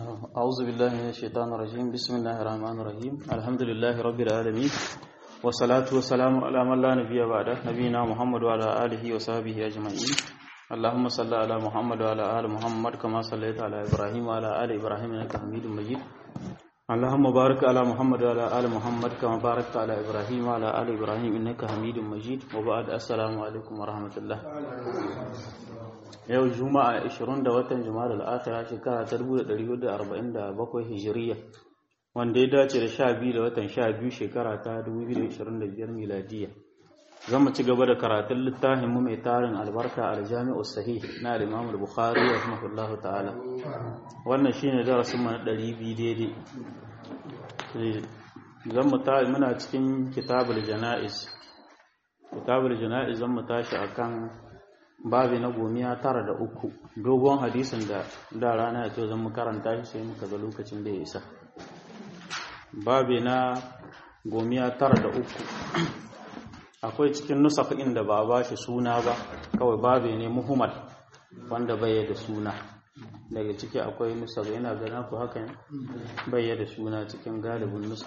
أعوذ بالله من الشيطان الرجيم بسم الله الرحمن الرحيم الحمد لله رب العالمين والصلاة والسلام على من لا نبي بعده نبينا محمد وعلى آله وصحبه أجمعين اللهم صل على محمد وعلى آل محمد كما صليت على إبراهيم وعلى آل إبراهيم إنك حميد مجيد اللهم بارك على محمد وعلى آل محمد كما باركت على إبراهيم وعلى آل إبراهيم إنك حميد مجيد وبعد السلام عليكم ورحمة الله yau juma'a 20 da watan juma'a al'akira shekara ta 1447 hijiriya wanda ya dace da 12 da watan 12 shekara ta 2025 miladiya zama ci gaba da karatun littafin mu mai tarin albarka aljami'u sahih na al-imam al-bukhari rahimahullahu ta'ala wannan shine darasin mu na 200 daidai zan mu ta muna cikin kitabul janaiz kitabul janaiz zan mu tashi akan babi na gomiya tara da uku dogon hadisin da da rana ya ce zan mu karanta shi sai muka ga lokacin da ya isa babi na gomiya tara da uku akwai cikin nusafin da ba ba shi suna ba kawai babi ne muhammad wanda bai da suna daga ciki akwai nusa yana gana ku hakan bai da suna cikin galibin nusa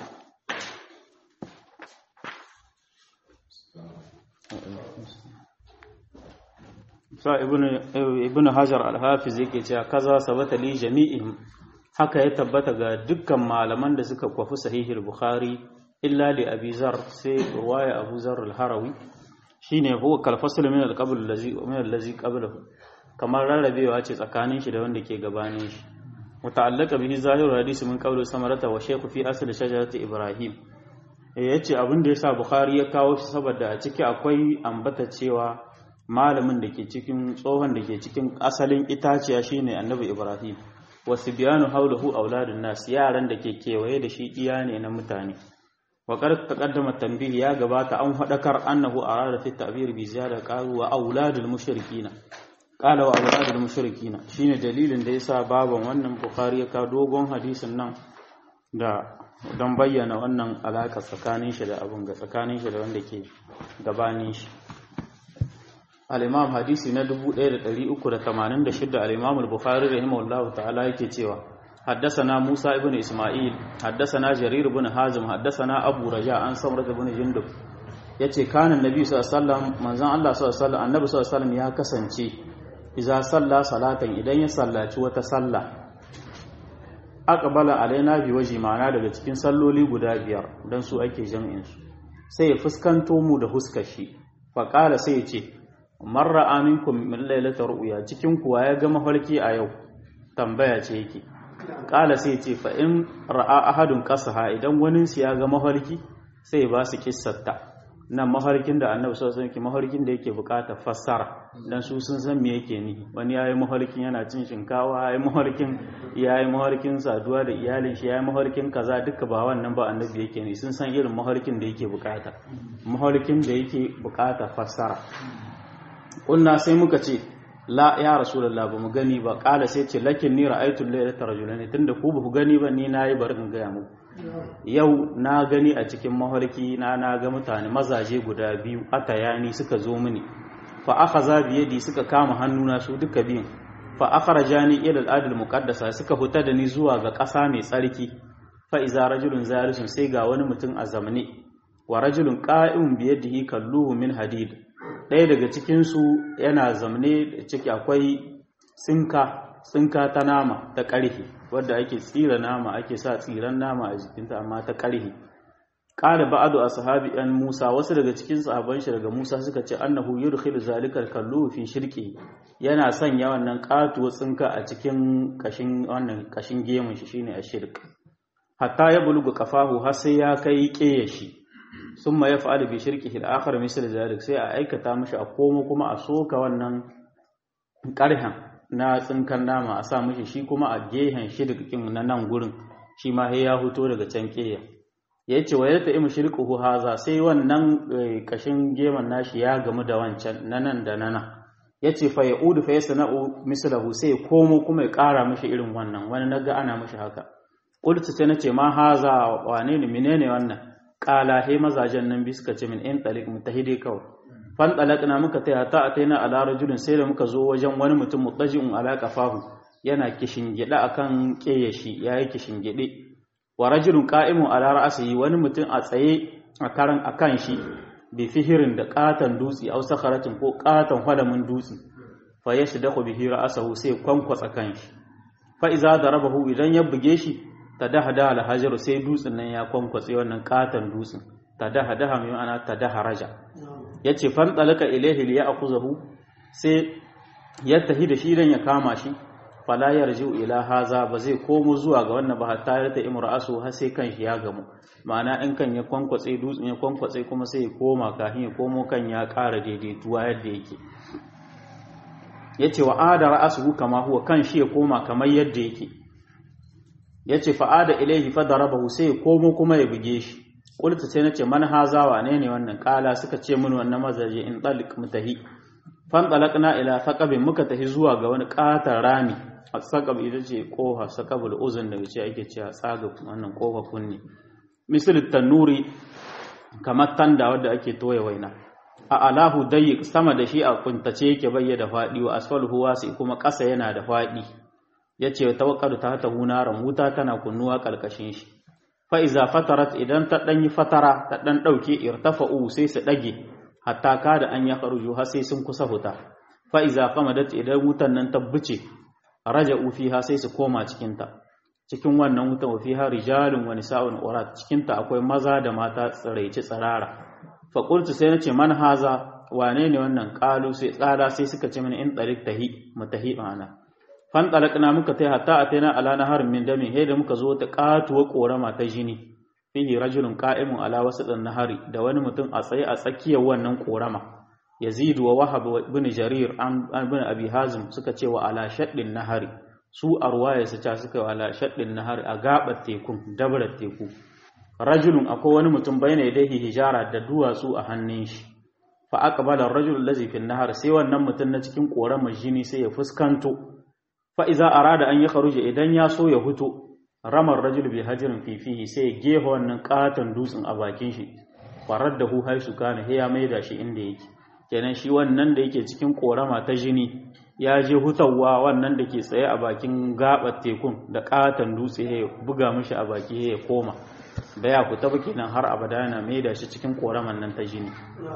sa ibn hajar al-hafiz yake cewa kaza sabata li jami'ihim haka ya tabbata ga dukkan malaman da suka kwafi sahihul bukhari illa li abi zar sai ruwaya abu zar al-harawi shine huwa kal fasl min al-qabl allazi min allazi qablahu kamar rarrabewa ce tsakanin shi da wanda ke gabanin shi muta'allaqa bihi zahirul hadisi min qawli samarata wa shaykh fi asl shajarati ibrahim yace abin da yasa bukhari ya kawo shi saboda a ciki akwai ambata cewa malamin da ke cikin tsohon da ke cikin asalin itaciya shine annabi ibrahim wasu biyanu haulahu auladun nas yaran da ke kewaye da shi iya ne na mutane wa qad taqaddama tanbih ya gabata an fadakar annahu arada fi ta'bir bi ziyada qalu wa auladul mushrikina qala wa auladul mushrikina shine dalilin da yasa baban wannan bukhari ya ka dogon hadisin nan da don bayyana wannan alaka tsakanin shi da abun ga tsakanin shi da wanda ke gabanin shi al-imam hadisi na 1386 al-imam al-bukhari rahimahullahu ta'ala yake cewa haddathana Musa ibn Isma'il haddathana Jarir ibn Hazim haddathana Abu Raja an Samrat ibn Jundub yace kana nabi sallallahu alaihi wasallam manzon Allah sallallahu alaihi wasallam annabi sallallahu alaihi wasallam ya kasance idza salla salatan idan ya sallaci wata salla aqbala alaina bi waji ma'ana daga cikin salloli guda biyar dan su ake jami'in su sai ya fuskanto mu da huskar shi fa qala sai ya ce marra aminkum min lailatar ru'ya cikin kuwa ya ga mafarki a yau tambaya ce yake kala sai ce fa in ra'a ahadun qasaha idan wani su ya ga mafarki sai ba su kissarta nan mafarkin da annabi sallallahu alaihi wasallam mafarkin da yake bukata fassara dan su sun san me yake ni wani yayi mafarkin yana cin shinkawa yayi mafarkin yayi mafarkin saduwa da iyalin shi yayi mafarkin kaza duka ba wannan ba annabi yake ni sun san irin mafarkin da yake bukata mafarkin da yake bukata fassara kunna sai muka ce la ya rasulullah ba mu gani ba kala sai ce lakin ni ra'aytu laylata rajulan tunda ku ba ku gani ba ni nayi bari in gaya muku yau na gani a cikin mafarki na na ga mutane mazaje guda biyu atayani suka zo mini fa akhadha bi yadi suka kama hannuna su duka biyun fa akhrajani ila al-adl muqaddasa suka fita da ni zuwa ga ƙasa mai tsarki fa iza rajulun zarisun sai ga wani mutum a zamne wa rajulun qa'imun bi yadihi kalluhu min hadid ɗaya daga cikinsu yana zamne ciki akwai tsinka tsinka ta nama ta ƙarhe wadda ake tsira nama ake sa tsiran nama a jikinta amma ta ƙarhe ƙara ba'adu a sahabi ɗan musa wasu daga cikin sahaban shi daga musa suka ce annahu yudkhilu zalikal kallu fi shirki yana sanya wannan ƙatuwar tsinka a cikin kashin wannan kashin gemun shi shine ashirk hatta ya buluga kafahu har sai ya kai ƙeya shi sun ma ya fa'ada bi shirki da akhar misal zalik sai a aikata mashi a komo kuma a soka wannan ƙarhen na tsinkan nama a sa mashi shi kuma a gehen shirkin na nan gurin shi ma ya huto daga can ƙeya ya ce wa yadda imu shirkuhu haza sai wannan kashin geman nashi ya gamu da wancan na nan da nana ya ce fa ya udu fa ya sana'u misalahu sai ya komo kuma ya ƙara mashi irin wannan wani naga ana mashi haka ƙultu sai na ce ma haza wane ne menene wannan kala he mazajen nan bi suka ce min in talik mutahidi kawai fan talaqna muka taya ta ataina ala rajulin sai da muka zo wajen wani mutum mutaji'un ala qafahu yana kishingide akan kiyashi yayi kishingide wa rajulun qa'imun ala ra'sihi wani mutum a tsaye a karan akan shi bi fihirin da katan dutsi aw sakharatin ko katan halamin dutsi fa yashdahu bihi ra'sahu sai kwankwasa kanshi fa iza darabahu idan ya buge shi tadahada al hajaru sai dutsin nan ya kwankwatse wannan katan dutsin tadahada mai ana tadaharaja yace fan talaka ilayhi li ya'khuzahu sai ya tahi da shi dan ya kama shi fala yarju ila haza ba zai komo zuwa ga wannan ba hatta ta imra'asu har sai kan shi ya gamu ma'ana in kan ya kwankwatse dutsen ya kwankwatse kuma sai ya koma kafin ya komo kan ya ƙara daidaituwa yadda yake yace wa ada ra'asuhu kama huwa kan shi ya koma kamar yadda yake yace fa ada ilaihi fa darabahu sai ya komo kuma ya buge shi qultu sai nace man haza wane ne wannan kala suka ce mun wannan mazaje in talik mutahi fan talaqna ila thaqabin muka tahi zuwa ga wani katar rami thaqab ita ce koha thaqabul uzun da ce ake cewa tsaga wannan kofa kunni misal tanuri kamar tanda wadda ake toye waina a alahu dayyik sama da shi a kuntace yake bayya da fadi wa asfaluhu wasi kuma ƙasa yana da fadi yace tawakkadu ta hata hunaran wuta tana kunnuwa kalkashin shi fa iza fatarat idan ta dan yi fatara ta dan dauke irtafa'u sai su dage hatta kada an ya kharuju har sai sun kusa huta fa iza qamadat idan wutan nan ta buce raja'u fiha sai su koma cikin ta cikin wannan wutan wa fiha rijalun wa nisa'un urat cikin ta akwai maza da mata tsiraici tsirara fa qultu sai nace man haza wane ne wannan qalu sai tsada sai suka ce mini in tariq tahi mutahi ana fan talaqna muka tai hatta ataina ala nahar min dami he da muka zo ta katuwa korama ta jini fihi rajulun qa'imun ala wasatin nahari da wani mutum a tsaye a tsakiyar wannan korama yazid wa wahab ibn jarir an ibn abi hazim suka ce wa ala shaddin nahari su arwaya su ta suka wa ala shaddin nahari a gabar tekun dabrar teku rajulun akwai wani mutum bayna yadayhi hijara da duwatsu a hannun shi fa aqbala ar-rajul allazi fi an-nahar sai wannan mutum na cikin koramar jini sai ya fuskanto fa iza arada an yakhruja idan ya so ya huto ramar rajul bi hajirin fifihi sai ya gefa wannan katon dutsen a bakin shi farar da hu haisu kana he ya maida shi inda yake kenan shi wannan da yake cikin korama ta jini ya je hutawa wannan da ke tsaye a bakin gabar tekun da katon dutse ya buga mishi a baki ya koma da ya fita ba kenan har abada yana maida shi cikin koraman nan ta jini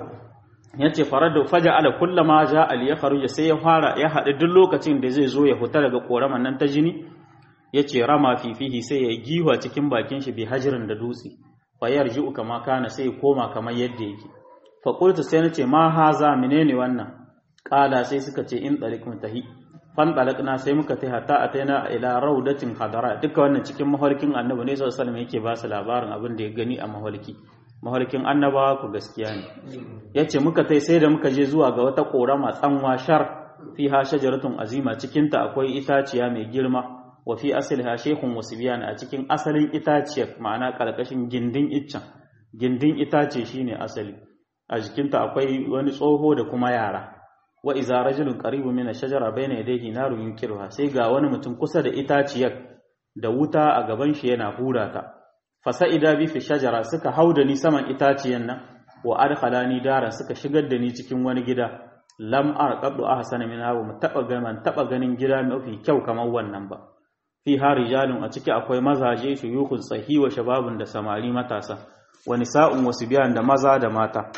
yace farar da faja ala kullama ja al ya kharuja sai ya fara ya haɗu duk lokacin da zai zo ya fita daga koraman nan ta jini yace rama fifihi sai ya giwa cikin bakin shi bi hajirin da dutse fa yarji'u kama kana sai ya koma kamar yadda yake fa qultu sai nace ma haza menene wannan qala sai suka ce in tariqun tahi fan talaqna sai muka tai hatta ataina ila raudatin hadara duka wannan cikin mahalkin annabi ne sallallahu alaihi wasallam yake ba su labarin abin da ya gani a mahalki mahalkin annabawa ku gaskiya ne yace muka tai sai da muka je zuwa ga wata korama tsanwa shar fiha shajaratun azima cikin ta akwai itaciya mai girma wa fi asliha shaykhun wasbiyan a cikin asalin itaciyar ma'ana karkashin gindin iccen gindin itace shine asali a jikinta akwai wani tsoho da kuma yara wa iza rajulun qaribun min ash-shajara bayna yadayhi narun yunkiruha sai ga wani mutum kusa da itaciyar da wuta a gaban shi yana hura ta fasa'ida bi fi shajara suka hauda ni saman itaciyan nan wa adkhalani daran suka shigar da ni cikin wani gida lam arqadu ahsana min hawa mu taba ganin taba ganin gida mafi kyau kamar wannan ba fi ha rijalun a ciki akwai mazaje shuyukhun tsahi wa shababun da samari matasa wa nisa'un wasu biyan da maza da mata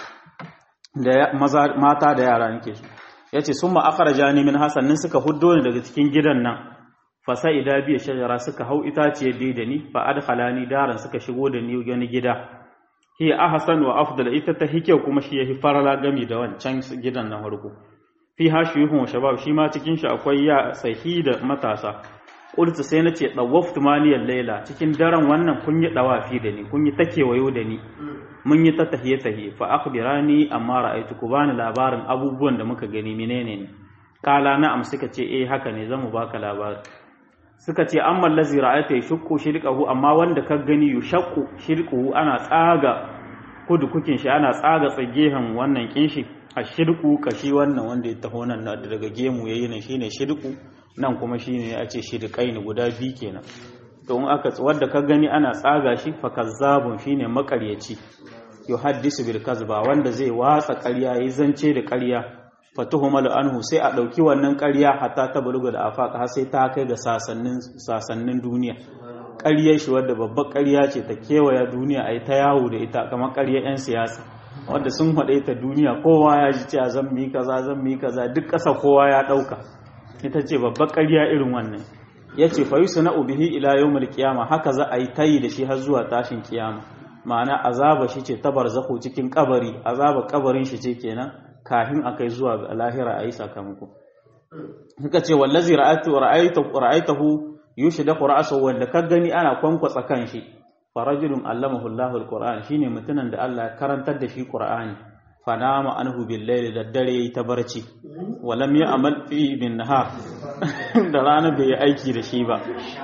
da maza mata da yara nake su yace summa akhrajani min hasannin suka huddo ni daga cikin gidan nan fasa'ida biya shajara suka hau itaciyar dai da ni fa adkhalani daran suka shigo da ni wani gida hi ahsan wa afdal ita ta hike kuma shi yafi farala gami da wancan gidan na farko fi hashiyuhum wa shabab shi ma cikin shi akwai ya sahi da matasa qultu sai nace dawaftu maniyal layla cikin daren wannan kun yi dawafi da ni kun yi takewayo da ni mun yi ta tahiye tahiye fa akhbirani amma ra'aytu ku bani labarin abubuwan da muka gani menene ne kala na'am suka ce eh haka ne zamu baka labari suka ce amma allazi ra'ayta yashqu shirqahu amma wanda ka gani yushaqqu shirquhu ana tsaga kudu kukin shi ana tsaga tsagehen wannan kinshi a shirku kashi wannan wanda ya taho nan daga gemu yayi nan shine shirku nan kuma shine a ce shirqaini guda biyu kenan to in aka wanda ka gani ana tsaga shi fa kazzabun shine makaryaci yuhaddisu bil kazba wanda zai watsa ƙarya yayi zance da ƙarya fatuhumalu anhu sai a ɗauki wannan ƙarya hatta ta buluga da afaka har sai ta kai ga sasannin duniya ƙaryar shi wadda babbar ƙarya ce ta kewaya duniya a yi ta yawo da ita kamar ƙaryar 'yan siyasa wadda sun haɗe ta duniya kowa ya ji cewa zan mi kaza zan mi kaza duk ƙasa kowa ya ɗauka ita ce babbar ƙarya irin wannan ya ce fa yusu na ubihi ila yawmul qiyama haka za a yi tayi da shi har zuwa tashin kiyama ma'ana azaba shi ce ta barzakho cikin kabari azaba kabarin shi ce kenan kafin a kai zuwa ga lahira a yi sakamako suka ce wallazi ra'aytahu yushdaku ra'sahu wanda ka gani ana kwankwatsa kan shi farajulun allamahu Allahu alquran shine mutumin da Allah ya karantar da shi qur'ani fanama anhu bil layli da dare yayi ta barci walam ya amal fi bin nahar da rana bai yi aiki da shi ba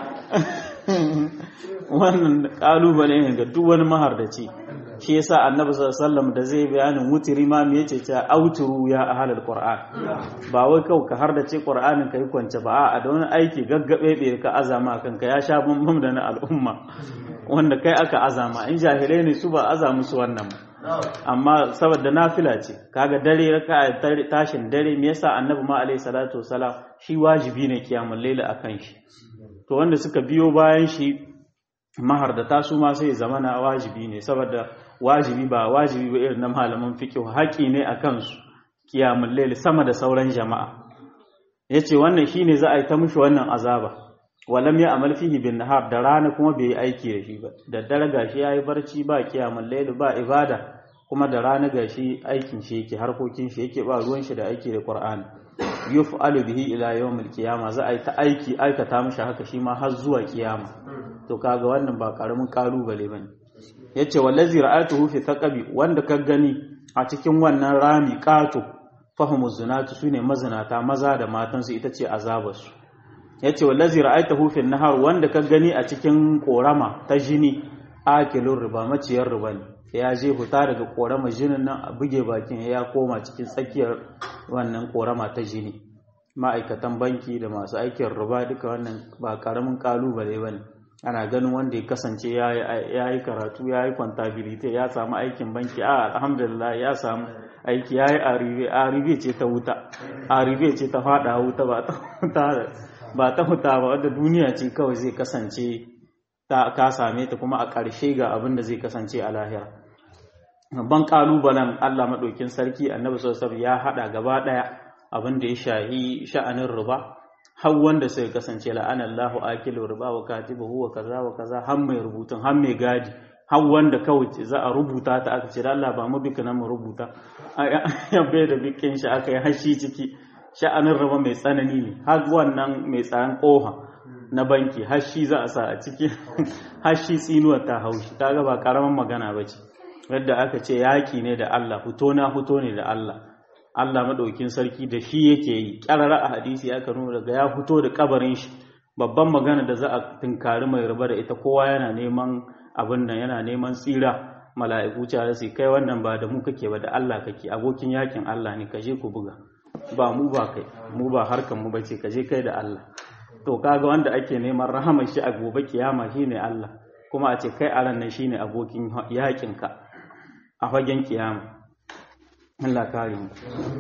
wannan kalubale ne ga duk wani mahardaci shi yasa annabi sallallahu da zai bayanin wutiri ma me yace ta auturu ya ahlul qur'an ba wai kau ka har da ce qur'anin kai kwance ba a da wani aiki gaggabe bai ka azama kanka ya sha bambam da na al'umma wanda kai aka azama in jahilai ne su ba aza musu wannan amma saboda nafila ce kaga dare raka tashin dare me yasa annabi ma alaihi salatu wasalam shi wajibi ne kiyamul laila akan shi to wanda suka biyo bayan shi mahardata su ma sai zama na wajibi ne saboda wajibi ba wajibi ba irin na malaman fiqh haƙi ne a kansu kiyamul layl sama da sauran jama'a yace wannan shine za a yi ta mushi wannan azaba walam ya amal fihi bin nahar da rana kuma bai yi aiki da shi ba da dare gashi yayi barci ba kiyamul layl ba ibada kuma da rana gashi aikin shi yake harkokin shi yake ba ruwan shi da aiki da qur'ani yuf'alu bihi ila yawmil qiyama za a yi ta aiki aikata mishi haka shi ma har zuwa kiyama to kaga wannan ba karamin kalubale bane yace wallazi ra'atuhu fi thaqabi wanda ka gani a cikin wannan rami qato fahimu zinatu sune mazinata maza da matan su ita ce azabarsu yace wallazi ra'aytahu fi nahar wanda ka gani a cikin korama ta jini akilur riba maciyar riba ne ya je huta daga korama jinin nan a buge bakin ya koma cikin tsakiyar wannan korama ta jini ma'aikatan banki da masu aikin riba duka wannan ba karamin kalubale bane ana ganin wanda ya kasance ya yi karatu ya yi kwantabilite ya samu aikin banki a alhamdulillah ya samu aiki ya yi aribe aribe ce ta wuta aribe ce ta fada wuta ba ta huta ba ta huta ba wadda duniya ce kawai zai kasance ta ka same ta kuma a ƙarshe ga abin da zai kasance a lahira babban kalubalen Allah maɗaukin sarki annabi sallallahu ya haɗa gaba ɗaya abin da ya shahi sha'anin riba har wanda sai kasance la'anallahu akilu riba wa katibuhu wa kaza wa kaza har mai rubutun har mai gadi har wanda kawai za a rubuta ta aka ce Allah ba mu bika nan mu rubuta ya bai da bikin shi aka yi hashi ciki sha'anin riba mai tsanani ne har wannan mai tsaron koha na banki hashi za a sa a ciki hashi tsinuwar ta haushi kaga ba karaman magana bace yadda aka ce yaki ne da Allah fito na fito ne da Allah Allah maɗaukin sarki da shi yake yi ƙarara a hadisi aka nuna daga ya fito da kabarin shi babban magana da za a tunkari mai riba da ita kowa yana neman abin nan yana neman tsira mala'iku cewa su kai wannan ba da mu kake ba da Allah kake abokin yakin Allah ne ka je ku buga ba mu ba kai mu ba harkan mu bace ka je kai da Allah to kaga wanda ake neman rahamar shi a gobe kiyama shine Allah kuma a ce kai a ran nan shine abokin yakin ka a fagen kiyama Allah kare mu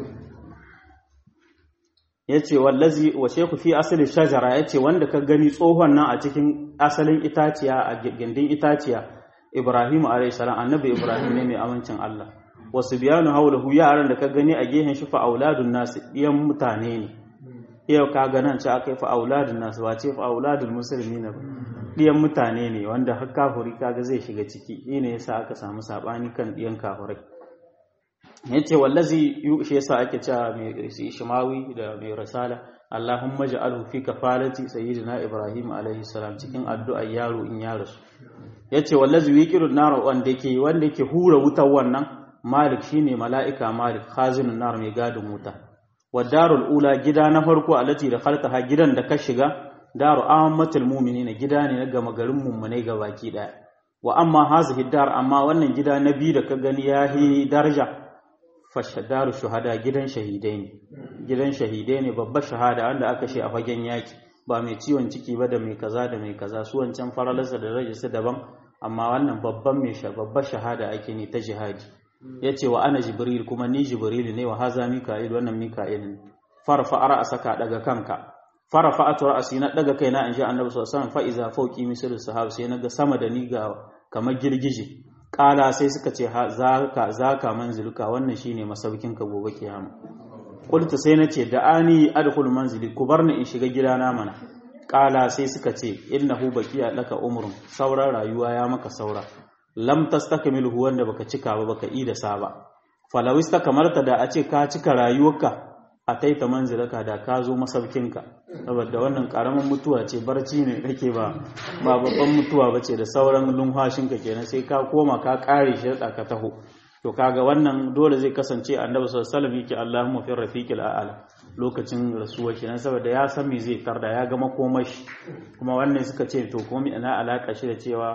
yace wallazi wa shaykhu fi asli shajara yace wanda ka gani tsohon nan a cikin asalin itaciya a gindin itaciya Ibrahim alayhi salam annabi Ibrahim ne mai amincin Allah wasu biyanu haulahu yaran da ka gani a gehen shi fa auladun nas diyan mutane ne yau ka ga nan ce akai fa auladun nas ba ce fa auladul muslimin ba diyan mutane ne wanda har kafiri kaga zai shiga ciki shine yasa aka samu sabani kan diyan kafirai yace wallazi shi yasa ake cewa mai shimawi da mai risala Allahumma ja'alhu fi kafalati sayyidina Ibrahim alaihi salam cikin addu'ar yaro in ya rasu yace wallazi yuqirun nar wanda yake wanda yake hura wutar wannan Malik shine mala'ika Malik khazinun nar mai gadin wuta wadarul ula gida na farko alati da khalqaha gidan da ka shiga daru ammatul mu'minina gida ne na gama garin mummunai baki daya wa amma hazihi dar amma wannan gida na biyu da ka gani yahi daraja fashadaru shuhada gidan shahidai ne gidan shahidai ne babbar shahada wanda aka shi a fagen yaki ba mai ciwon ciki ba da mai kaza da mai kaza su wancan faralarsa da rajisa daban amma wannan babban mai babbar shahada ake ne ta jihadi yace wa ana jibril kuma ni jibril ne wa haza mika'il wannan mika'il ne farfa ra'saka daga kanka farfa atu ra'si na daga kaina in ji annabi sallallahu alaihi wasallam fa iza fawqi misl sahab sai naga sama da ni ga kamar girgije kala sai suka ce zaka zaka manziluka wannan shine masaukin ka gobe kiyama qultu sai nace da ani adkhul manzili ku barni in shiga gidana mana kala sai suka ce innahu baqiya laka umrun sauran rayuwa ya maka saura lam tastakmilu wanda baka cika ba baka ida sa ba falaw istakamalta da a ce ka cika rayuwarka a taita manzilaka da ka zo masaukinka saboda wannan karamin mutuwa ce barci ne kake ba ba babban mutuwa bace da sauran lumhashinka kenan sai ka koma ka kare shi ka taho to kaga wannan dole zai kasance annabi sallallahu alaihi wasallam yake Allahumma fi rafiqil a'la lokacin rasuwa kenan saboda ya san me zai tarda ya ga makomashi kuma wannan suka ce to kuma ina alaka shi da cewa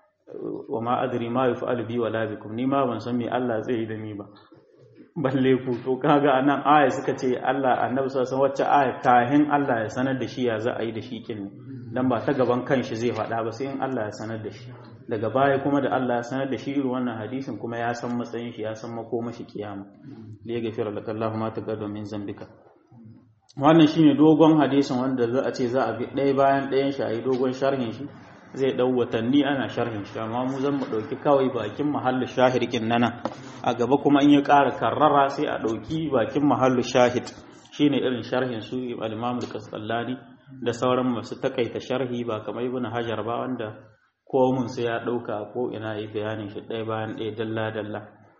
wa ma adri ma yaf'alu bi wala bikum ni ma ban san me Allah zai yi da ni ba balle ku to kaga anan aya suka ce Allah annabi sallallahu alaihi wacce aya kahin Allah ya sanar da shi ya za a yi da shi kin dan ba ta gaban kanshi zai faɗa ba sai in Allah ya sanar da shi daga baya kuma da Allah ya sanar da shi irin wannan hadisin kuma ya san matsayin shi ya san makomashi kiyama li yaghfira laka Allahu ma taqaddama min zambika wannan shine dogon hadisin wanda za a ce za a bi ɗaya bayan ɗayan shi a yi dogon sharhin shi zai ɗau watanni ana sharhin shi amma mu zan mu ɗauki kawai bakin mahallin shahirkin nana a gaba kuma in ya ƙara karrara sai a ɗauki bakin mahallin shahid shine irin sharhin su al-imam al da sauran masu takaita sharhi ba kamar ibn hajar ba wanda komun sai ya ɗauka ko ina yi bayanin shi ɗaya bayan ɗaya dalla dalla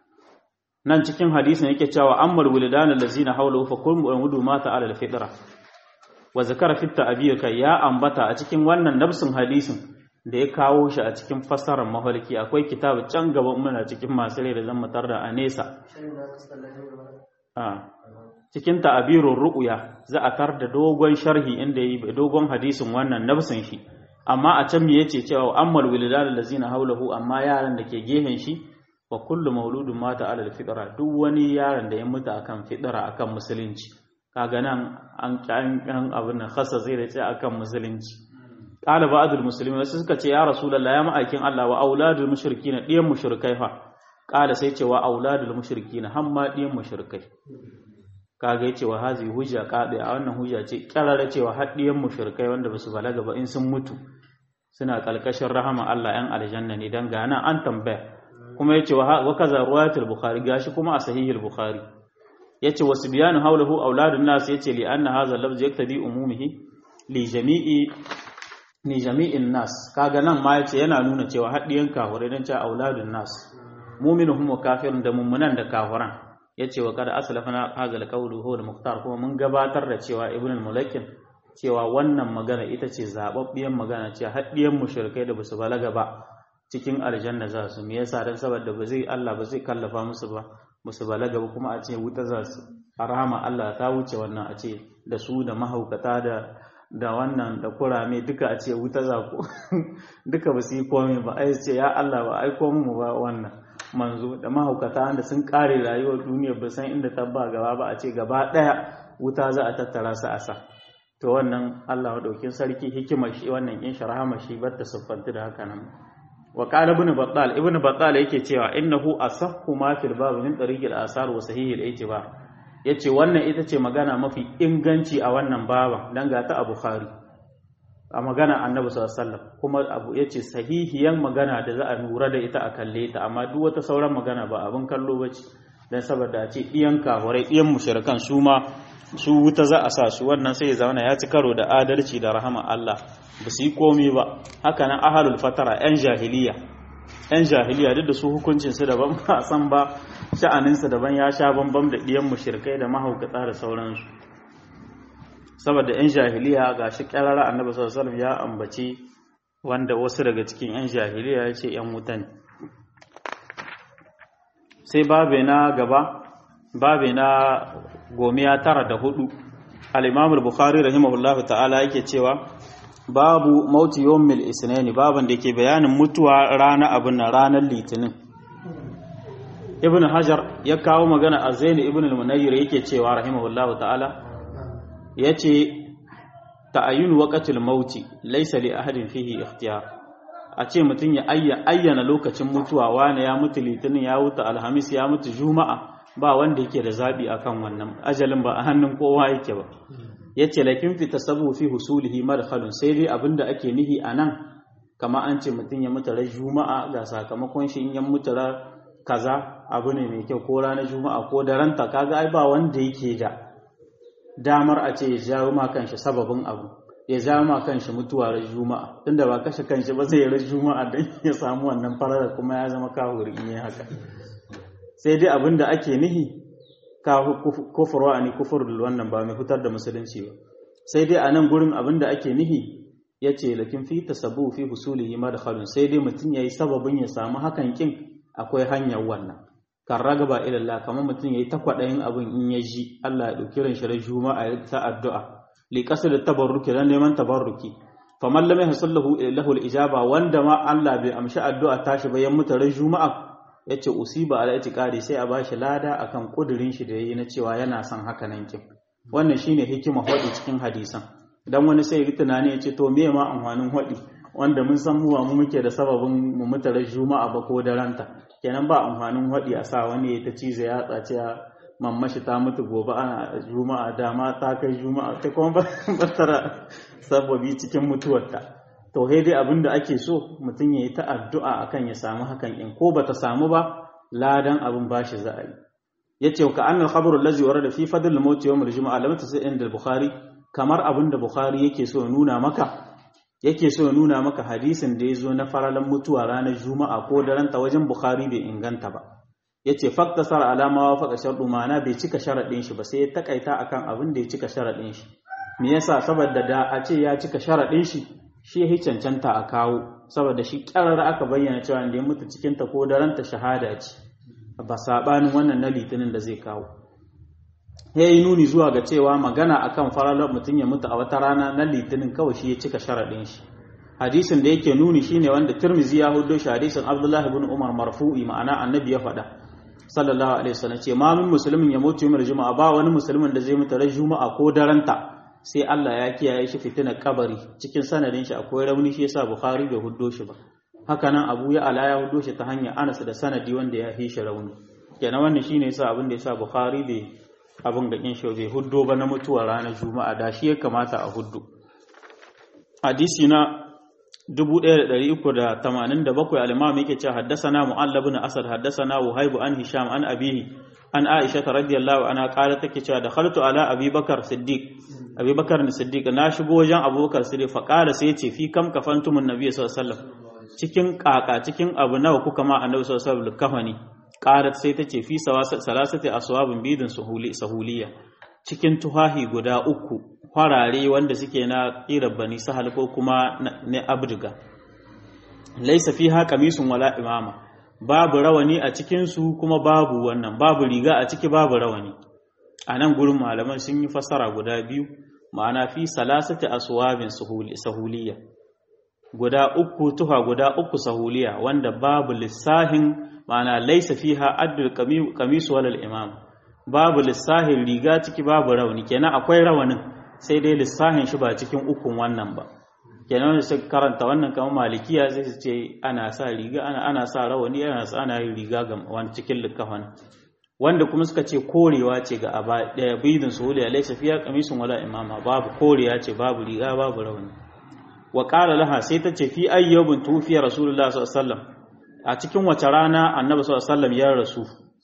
nan cikin hadisin yake cewa ammal wulidan allazina hawlahu fa kullu wudu mata ala al-fitra wa zakara fi ta'biyaka ya ambata a cikin wannan nafsin hadisin da ya kawo shi a cikin fassarar mahalki akwai kitabu can gaban muna cikin masu rai da zan mutar da a nesa cikin ta'abirun ru'uya za a tar da dogon sharhi inda yi dogon hadisin wannan nafsin shi amma a can me yace cewa ammal wilidal allazina hawlahu amma yaran da ke gehen shi wa kullu mauludun mata alal fitra duk wani yaron da ya mutu akan fitra akan musulunci kaga nan an kan abin nan khassa zai da ce akan musulunci qala ba'dul muslimin wasu suka ce ya rasulullah ya ma'aikin Allah wa auladul mushrikin diyan mushrikai fa qala sai ce wa auladul mushrikin hamma diyan mushrikai kaga yace wa hazi hujja qadi a wannan hujja ce karara cewa haddiyan mushrikai wanda basu balaga ba in sun mutu suna kalkashin rahama Allah yan aljanna ne dan ga nan an tambaya kuma yace wa kaza ruwayatul bukhari gashi kuma a sahihul bukhari yace wasu biyanu haulahu auladun nas yace li anna hadha lafz yaktadi umumihi li jami'i ni jami'in nas kaga nan ma yace yana nuna cewa haddiyan kafirai dan cewa auladun nas mu'minuhum wa kafirun da mummunan da kafiran yace wa kada aslafana hadha alqawlu huwa al-muqtar kuma mun gabatar da cewa ibn al-mulakin cewa wannan magana ita ce zababbiyan magana cewa haddiyan mushrikai da basu balaga ba cikin aljanna za su me yasa dan saboda ba zai Allah ba zai kallafa musu ba musu balaga ba kuma a ce wuta za su arama Allah ta wuce wannan a ce da su da mahaukata da da wannan da kurame duka a ce wuta za ku duka ba su yi komai ba ai ce ya Allah ba ai komai mu ba wannan manzo da mahaukata da sun kare rayuwar duniya ba san inda ta ba gaba ba a ce gaba daya wuta za a tattara su a sa to wannan Allah madaukin sarki hikimar shi wannan in sharhama shi bar ta siffanta da haka nan wa qala ibn battal ibn battal yake cewa innahu asahhu ma fil bab min tariqil asar wa sahih al itibar yace wannan ita ce magana mafi inganci a wannan baban dan ga ta a bukhari a magana annabi sallallahu alaihi wasallam kuma abu yace sahihiyan magana da za a lura da ita a kalle ta amma duk wata sauran magana ba abin kallo bace dan saboda a ce iyan kafirai iyan mushrikan su ma su wuta za a sa su wannan sai ya zama ya ci karo da adalci da rahama Allah ba su yi komai ba haka nan ahalul fatara yan jahiliya yan jahiliya duk da su hukuncin su daban ba san ba sha'anin su daban ya sha bambam da diyan mushrikai da mahaukata da sauransu saboda yan jahiliya gashi karara annabi sallallahu alaihi wasallam ya ambaci wanda wasu daga cikin yan jahiliya ya ce yan wutan sai babe na gaba babe na gomiya tara da hudu al-imam al-bukhari rahimahullahu ta'ala yake cewa babu mauti yawmil isnani baban da yake bayanin mutuwa rana abin ranar litinin ibn hajar ya kawo magana a zaini ibn al-munayyir yake cewa rahimahullahu ta'ala yace ta'ayyun waqtil mauti laysa li ahadin fihi ikhtiyar a ce mutum ya ayyana lokacin mutuwa wane ya mutu litinin ya mutu alhamis ya mutu juma'a ba wanda yake da zaɓi akan wannan ajalin ba a hannun kowa yake ba ya ce laifin fita sabu fi husulihi madkhalun sai dai abinda ake nihi a nan kama an ce mutum ya mutu ran juma'a ga sakamakon shi in ya mutu ran kaza abu ne mai kyau ko ranar juma'a ko da ranta kaga ai ba wanda yake da damar a ce ya jawo ma kanshi sababin abu ya jawo ma kanshi mutuwa ran juma'a tunda ba kashe kanshi ba zai ran juma'a dan ya samu wannan farar kuma ya zama kahuri in yi haka sai dai abin da ake nihi ka kufurwa ne kufurul wannan ba mai fitar da musulunci ba sai dai a nan gurin abin da ake nihi ya ce lakin fi tasabu fi husulihi madkhalun sai dai mutum yayi sababin ya samu hakan kin akwai hanyar wannan kan ragaba ila Allah kamar mutum yayi ta kwadayin abin in ya ji Allah ya dauki ran shi juma'a ya ta addu'a li qasd tabarruki dan neman tabarruki faman lam yahsallahu lahu al-ijaba wanda ma Allah bai amshi addu'a tashi ba ya mutu ran juma'a yace usiba ala itiqadi sai a bashi lada akan kudirin shi da yayi na cewa yana son haka nan kin wannan shine hikima hadi cikin hadisan dan wani sai ya tunani ya ce to me ma amfanin hadi wanda mun san mu mu muke da sababin mu mutare juma'a ba ko da ranta kenan ba amfanin hadi a sa wani ya ta cize ya tsace mammashi ta mutu gobe ana juma'a dama ta kai juma'a ta kuma ba tara sababi cikin mutuwarta to sai dai abin da ake so mutum ya yi ta addu'a akan ya samu hakan in ko bata samu ba ladan abin bashi za a yi yace ka annal khabaru allazi warada fi fadl al-maut yawm al-jum'a lam tasai inda al-bukhari kamar abin da bukhari yake so ya nuna maka yake so ya nuna maka hadisin da yazo na faralan mutuwa ranar juma'a ko daren ta wajen bukhari bai inganta ba yace faktasar alama wa faqa shardu mana bai cika sharadin shi ba sai ya takaita akan abin da ya cika sharadin shi me yasa saboda da a ce ya cika sharadin shi shi ya cancanta a kawo saboda shi kyarar aka bayyana cewa da ya mutu cikin ta ko daren ta shahada ce ba sabanin wannan na litinin da zai kawo ya yi nuni zuwa ga cewa magana akan faralar mutum ya mutu a wata rana na litinin kawai shi ya cika sharaɗin shi hadisin da yake nuni shine wanda tirmizi ya hudo shi hadisin abdullahi bin umar marfu'i ma'ana annabi ya faɗa sallallahu alaihi wasallam ce ma min musulmin ya mutu yawmar juma'a ba wani musulmin da zai mutu ran juma'a ko daranta sai Allah ya kiyaye shi fitinar kabari cikin sanadin shi akwai rauni shi yasa bukhari bai huddo shi ba haka nan abu ya ala ya huddo shi ta hanyar anas da sanadi wanda ya fi shi rauni kenan wannan shine yasa abin da yasa bukhari bai abin ga shi bai huddo ba na mutuwa ranar juma'a da shi ya kamata a huddo hadisi na 1387 al-imam yake cewa haddathana mu'allab ibn asad haddathana wahib an hisham an abihi an aisha radiyallahu anha qalat take cewa dakhaltu ala abubakar siddiq abubakar ne siddiq na shigo wajen abubakar siddiq fa qala sai yace fi kam kafantumun nabiy sallallahu alaihi wasallam cikin kaka cikin abu nawa kuka ma annabi sallallahu alaihi wasallam kafani qalat sai tace fi salasati aswabin bidin suhuli sahuliya cikin tuhahi guda uku farare wanda suke na kirar bani sahal ko kuma na abdiga laisa fiha qamisun wala imama babu rawani a cikin su kuma babu wannan babu riga a ciki babu rawani a nan gurin malaman sun yi fassara guda biyu ma'ana fi salasati aswabin sahuliya guda uku tuha guda uku sahuliya wanda babu lissahin ma'ana laisa fiha addul qamis wal imam babu lissahin riga ciki babu rawani kenan akwai rawanin sai dai lissahin shi ba cikin ukun wannan ba kenan wanda suka karanta wannan kamar malikiya sai su ce ana sa riga ana ana sa rawani ana sa ana yin riga ga wani cikin likafan wanda kuma suka ce korewa ce ga aba daya bidin suhuliya laisa fiha qamisun wala imama babu korewa ce babu riga babu rawani wa qala laha sai ta ce fi ayyubin tufiya rasulullah sallallahu alaihi wasallam a cikin wace rana annabi sallallahu alaihi wasallam ya rasu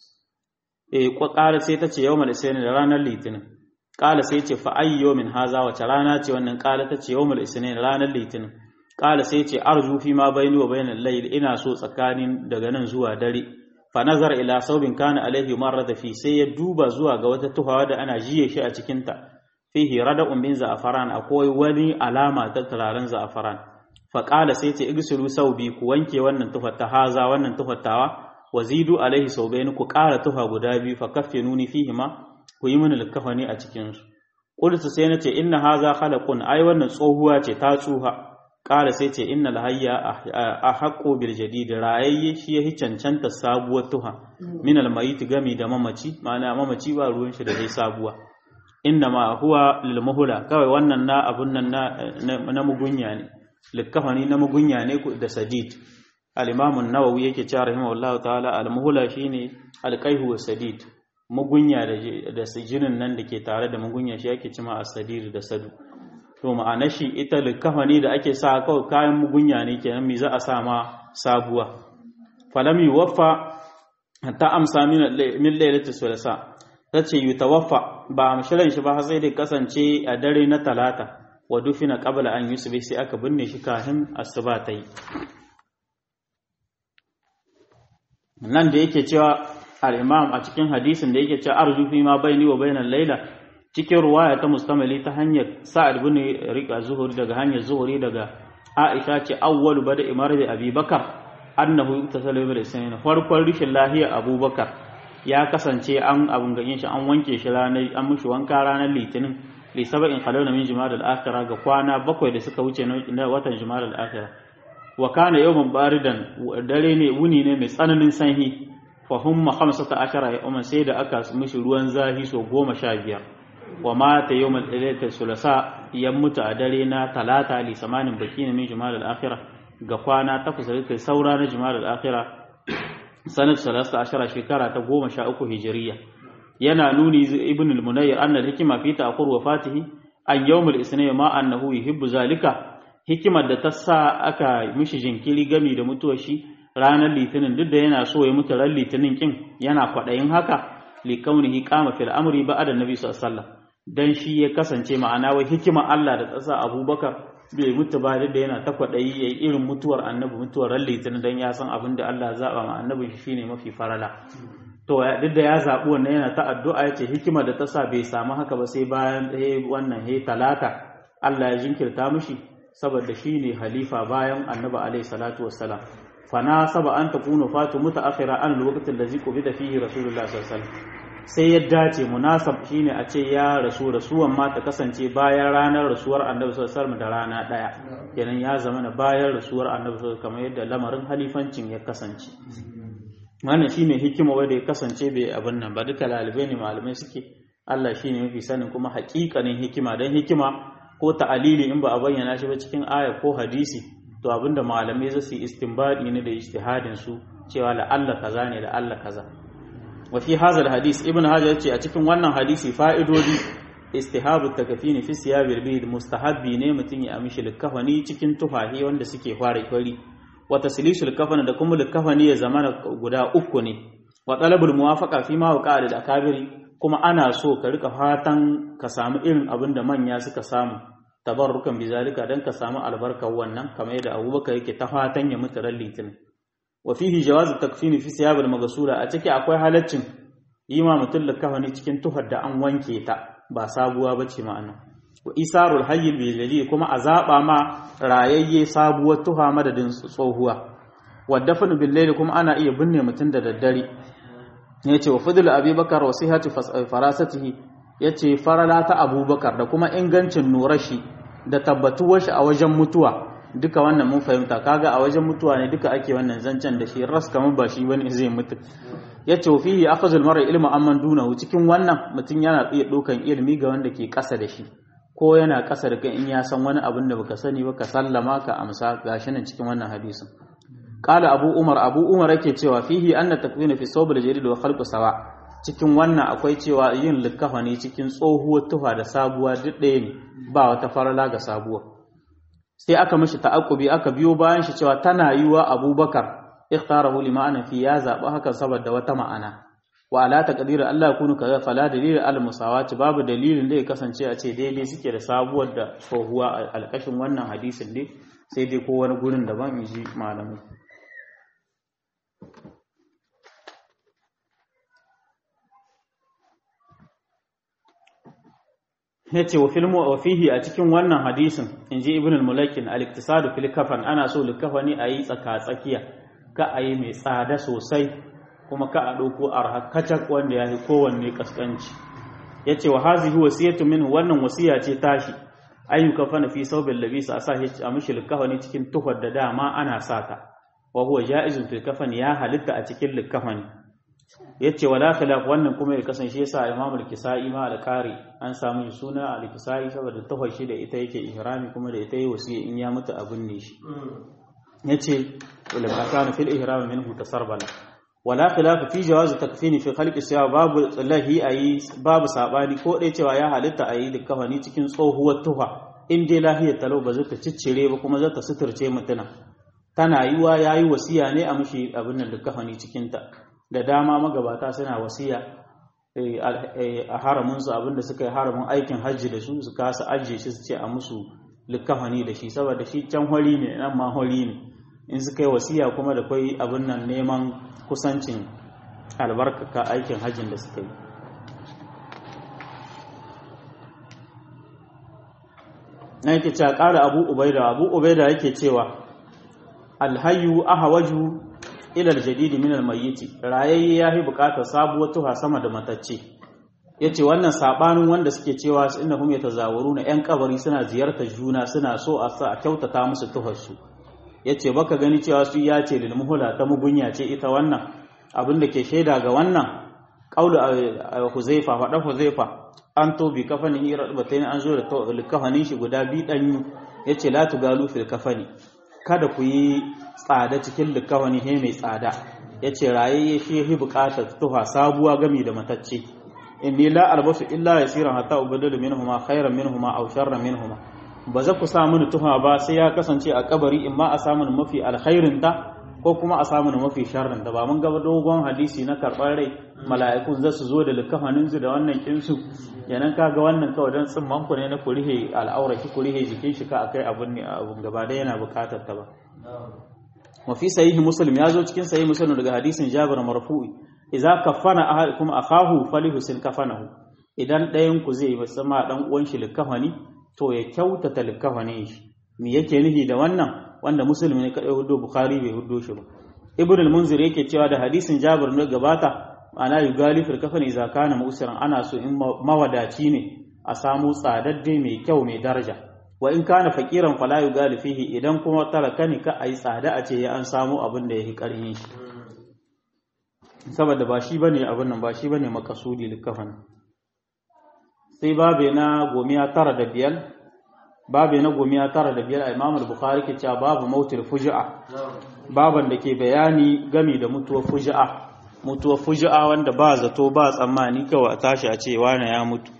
eh qala sai ta ce yawmal isnin da ranar litinin qala sai ce fa ayyumin haza wace rana ce wannan qala ta ce yawmal isnin ranar litinin qala sai ce arju fi ma bayni wa bainal layl ina so tsakanin daga nan zuwa dare fa nazar ila saubin kana alaihi marrada fi sai ya duba zuwa ga wata tuhawa da ana jiye shi a cikin ta fihi rada'un min za'afaran akwai wani alama ta turaren za'afaran fa qala sai ce igsilu saubi ku wanke wannan tufar ta haza wannan tufattawa wazidu alaihi saubain ku ƙara tufa guda biyu fa kaffinuni fihi ma ku yi mini likafani a cikin su qultu sai nace inna haza khalaqun ai wannan tsohuwa ce ta tsuha ƙara sai ce innal hayya ahqqu bil jadid rayayye shi yahi cancanta sabuwar tuha min al mayit gami da mamaci ma'ana mamaci ba ruwan shi da dai sabuwa inna ma huwa lil muhla kawai wannan na abun nan na na mugunya ne likafani na mugunya ne da sadid al-imam an-nawawi yake cewa rahimahullahu ta'ala al-muhla shine al-qayhu wa sadid mugunya da da jinin nan da ke tare da mugunya shi yake cima as-sadid da sadu to ma'ana shi ita likafani da ake sa kawai kayan mugunya ne kenan me za a sa ma sabuwa falam yuwaffa hatta amsa min lailatul sulasa tace yutawaffa ba amshiran shi ba sai dai kasance a dare na talata wa dufina qabla an yusbi sai aka binne shi kafin asuba ta yi nan da yake cewa al-imam a cikin hadisin da yake cewa arju fi ma baini wa bainal laila cikin ruwaya ta mustamali ta hanyar sa'ad bin rika zuhuri daga hanyar zuhuri daga aisha ce awwalu bada imar da abubakar annahu yuktasalu bil isnin farkon rishin lahiya abubakar ya kasance an abun ganyen shi an wanke shi ranar an mushi wanka ranar litinin li sab'in khalawna min jumal al akhirah ga kwana bakwai da suka wuce na watan jumal al akhirah wa kana yawman baridan dare ne wuni ne mai tsananin sanyi fa humma 15 ya umman sai da aka mishi ruwan zahi so 15 wa mata yawmal lailatul sulasa ya mutu a dare na talata li samanin bakin min jumal al akhirah ga kwana takwas da kai saura na jumal al akhirah sanat salasta ashara shekara ta goma sha uku hijiriya yana nuni ibn al-munayyir anna al-hikma fi ta'khur wafatihi an yawm al-isnin ma annahu yuhibbu zalika hikimar da ta sa aka mishi jinkiri gami da mutuwar shi ranar litinin duk da yana so ya mutu ran litinin kin yana kwadayin haka li kaunihi qama fil amri ba'da nabi sallallahu alaihi wasallam dan shi ya kasance ma'ana wai hikimar Allah da tsasa Abubakar bai mutu ba da yana ta kwaɗayi ya yi irin mutuwar annabi mutuwar ran litinin don ya san abin da Allah zaɓa ma annabin shi shine mafi farala to duk da ya zaɓi wannan yana ta addu'a ya ce hikima da ta sa bai samu haka ba sai bayan wannan he talata Allah ya jinkirta mishi saboda shine halifa bayan annabi alaihi salatu wassalam fana saba an takunu fatu mutaakhira an lokacin da ziko bi da fihi rasulullah sallallahu alaihi wasallam sai ya dace munasab shine a ce ya rasu rasuwan ma ta kasance bayan ranar rasuwar annabi sallallahu alaihi wasallam da rana daya kenan ya zama na bayan rasuwar annabi sallallahu kamar yadda lamarin halifancin ya kasance wannan shine hikima wanda ya kasance bai abin nan ba duka lalibai ne malamai suke Allah shine mafi sanin kuma haƙiƙanin hikima dan hikima ko ta'alili in ba a bayyana shi ba cikin aya ko hadisi to abinda malamai za su yi istinbadi ne da ijtihadin su cewa la Allah kaza ne da Allah kaza wa fi hadha hadis ibn hajar yace a cikin wannan hadisi fa'idodi istihabu takafini fi siyabil bid mustahabbi ne mutun ya amshi likafani cikin tufahi wanda suke fara kwari wa taslisul kafani da kuma likafani ya zamana guda uku ne wa talabul muwafaqa fi ma waqa da akabiri kuma ana so ka rika fatan ka samu irin abin da manya suka samu tabarrukan bizalika dan ka samu albarkar wannan kamar yadda Abubakar yake ta fatan ya mutu ran litinin wa fihi jawazu takfini fi siyabil maghsula a ciki akwai halaccin yi ma mutum likafani cikin tuhar da an wanke ta ba sabuwa bace ma'ana wa isarul hayy bil jadi kuma a zaba ma rayayye sabuwar tuha madadin tsohuwa wa dafnu bil layli kuma ana iya binne mutum da daddare yace wa fadl abubakar wa sihhatu farasatihi yace farala ta abubakar da kuma ingancin nurashi da tabbatuwar shi a wajen mutuwa duka wannan mun fahimta kaga a wajen mutuwa ne duka ake wannan zancen da shi ras kamar ba shi bane zai mutu yace fihi akhazul mar'i ilma amman dunahu cikin wannan mutum yana iya dokan ilimi ga wanda ke kasa da shi ko yana kasa da kai in ya san wani abin da baka sani ba ka sallama ka amsa gashi nan cikin wannan hadisin qala abu umar abu umar yake cewa fihi anna takwina fi sawb al-jarid wa khalqu sawa cikin wannan akwai cewa yin likafani cikin tsohuwar tufa da sabuwa duk ɗaya ne ba wata farala ga sabuwa sai aka mishi ta'aqqubi aka biyo bayan shi cewa tana yiwa abubakar ikhtarahu li ma'ana fi ya zaba hakan saboda wata ma'ana wa ala taqdir Allah yakunu kaza fala dalil al musawati babu dalilin da ya kasance a ce daidai suke da sabuwar da tsohuwa a alkashin wannan hadisin ne sai dai ko wani gurin daban in ji malamai yace wa filmu wa fihi a cikin wannan hadisin inji ibn al-mulakin al-iktisadu fil kafan ana so likafani ayi tsaka tsakiya ka ayi mai tsada sosai kuma ka a dauko arhakacak wanda yayi kowanne kaskanci yace wa hazihi wasiyatu min wannan wasiya ce tashi ayu kafana fi sawbil labisa asa a mishi likafani cikin tuhar da dama ana sata wa huwa jaizun fil kafani ya halitta a cikin likafani yace wala khilaf wannan kuma ya kasance yasa Imam al-Kisai ma al-Qari an samu suna al-Kisai saboda tafashi da ita yake ihrami kuma da ita yi wasiya in ya mutu abin ne shi yace wala kana fil ihram minhu tasarbala wala khilaf fi jawaz takfini fi khalqi siya babu lahi ayi babu sabani ko dai cewa ya halitta ayi likafani cikin tsohuwar tufa in dai lahiyar talau ba zata ciccire ba kuma zata suturce mutuna tana yiwa yayi wasiya ne a mushi abin nan likafani cikin ta da dama magabata suna wasiya a haraminsu abinda suka yi haramin aikin hajji da su su kasa ajiye shi su ce a musu likafani da shi saboda shi can hori ne nan ma hori ne in suka yi wasiya kuma da kwai abin nan neman kusancin albarkaka aikin hajjin da suka yi na yake cewa ƙara abu ubaida abu ubaida yake cewa alhayu ahawaju ilal jadidi min almayyiti rayayye yahi bukatar sabuwar tuha sama da matacce yace wannan sabanin wanda suke cewa innahum yatazawuruna yan kabari suna ziyartar juna suna so a sa a kyautata musu tuhar su yace baka gani cewa su ya ce lil muhula ta mugunya ce ita wannan abin da ke shaida ga wannan qaulu huzaifa fada huzaifa an to bi kafanin irbatain an zo da kafanin shi guda bi dan yace la tugalu fil kafani kada ku yi tsada cikin likawani he mai tsada ya ce rayayye shi yi bukatar tuha sabuwa gami da matacce inni la albasu illa yasiran hatta ubadalu minhuma khairan minhuma aw sharran minhuma ba za ku sa mini tuha ba sai ya kasance a kabari in ma a samu mafi alkhairin ta ko kuma a samu mafi sharrin ta ba mun gaba dogon hadisi na karɓar rai mala'ikun za su zo da likafanin su da wannan kinsu yanan kaga wannan kawai dan tsimman ku ne na kurihe al'aura ki kurihe jikin shi ka akai abun ne abun gaba da yana bukatar ta ba wa fi sahih muslim ya zo cikin sahih muslim daga hadisin jabir marfu'i idza kafana ahadukum akahu falihusin kafanahu idan ɗayan ku zai sama dan uwan shi likafani to ya kyautata likafanin shi me yake nufi da wannan wanda muslim ne kadai hudo bukhari bai hudo shi ba ibn al-munzir yake cewa da hadisin jabir ne gabata ana yugali fil kafani idza kana musiran ana so in mawadaci ne a samu tsadadde mai kyau mai daraja wa in kana fakiran fala yugali fihi idan kuma talaka ne ka ayi tsada a ce ya an samu abin da yake karhin shi saboda ba shi bane abin nan ba shi bane makasudi likafan sai babe na gomiya tara da biyar babe na gomiya tara da biyar Imam al-Bukhari ke cewa babu mautul fuji'a baban da ke bayani gami da mutuwar fuji'a mutuwar fuji'a wanda ba zato ba tsammani kawai a tashi a ce wani ya mutu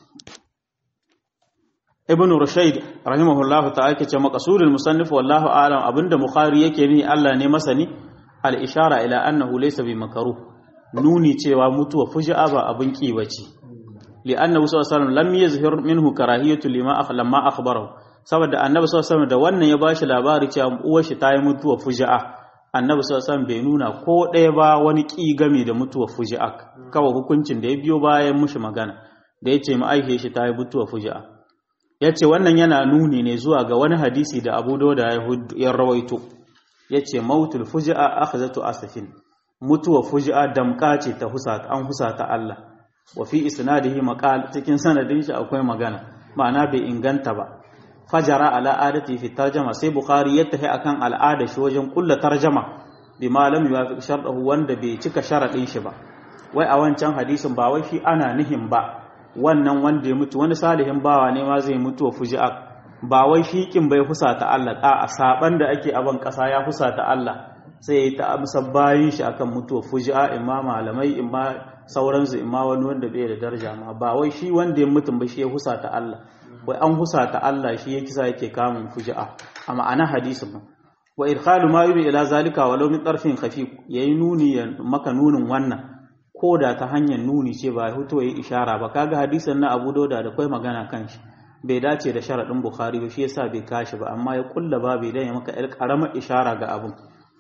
ibn rushayd rahimahullahu ta'ala ke ce maqsudul musannif wallahu a'lam abinda bukhari yake ni Allah ne masani al ishara ila annahu laysa bi makaruh nuni cewa mutuwa fuji'a ba abin ki bace li annahu sallallahu alaihi wasallam lam yazhir minhu karahiyatu lima lamma akhbarahu saboda annabi sallallahu alaihi wasallam da wannan ya bashi labari cewa uwar shi ta yi mutuwa fuji'a annabi sallallahu alaihi wasallam bai nuna ko ɗaya ba wani ki game da mutuwa fuji'a kawai hukuncin da ya biyo bayan mushi magana da ya ce ma aike shi ta yi mutuwa fuji'a ya ce wannan yana nuni ne zuwa ga wani hadisi da abu da ya rawaito ya ce mautul fuji'a aka zato asafin mutuwa fuji'a damka ce ta husata an husata Allah wa fi isnadihi maqal cikin sanadin shi akwai magana ma'ana bai inganta ba fajara ala adati fi tarjama sai bukhari ya tafi akan al'ada shi wajen kulla tarjama bi malam yuwafiq sharɗahu wanda bai cika sharadin shi ba wai a wancan hadisin ba wai shi ana nihin ba wannan wanda ya mutu wani salihin bawa ne ma zai mutu wa fuji'a ba wai shikin bai husata Allah a saban da ake aban kasa ya husata Allah sai ya ta amsa bayin shi akan mutuwa fuji'a imma malamai imma sauransu imma wani wanda bai da daraja ma ba wai shi wanda ya mutum ba shi ya husata Allah wai an husata Allah shi ya kisa yake kamun fuji'a a ma'ana hadisin ba wa idkhalu ma yubi ila zalika walau min tarfin khafif yayi nuni maka nunin wannan ko da ta hanyar nuni ce ba hutu yi ishara ba kaga hadisin na Abu Dawud da kai magana kan shi bai dace da sharadin Bukhari ba shi yasa bai kashi ba amma ya kulla ba bai dan ya maka yar karamar ishara ga abun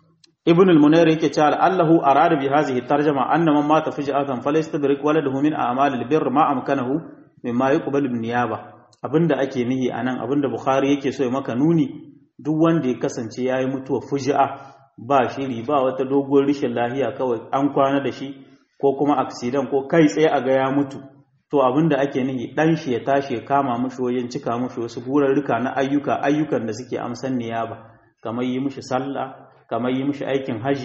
Ibn al-Munayr yake cewa Allahu arada bi hadhihi tarjuma anna man mata fujatan falyastadrik waladahu min a'mal al-birr ma amkanahu mimma yuqbal bin niyaba abinda ake nihi anan abinda Bukhari yake so ya maka nuni duk wanda ya kasance yayi mutuwa fuji'a ba shiri ba wata doguwar rishin lahiya kawai an kwana da shi ko kuma aksidan ko kai tsaye a ga ya mutu to abinda ake nihi dan shi ya tashi ya kama mushi wajen cika mushi wasu gurarruka na ayyuka ayyukan da suke amsan niyaba kamar yi mushi sallah kamar yi mushi aikin haji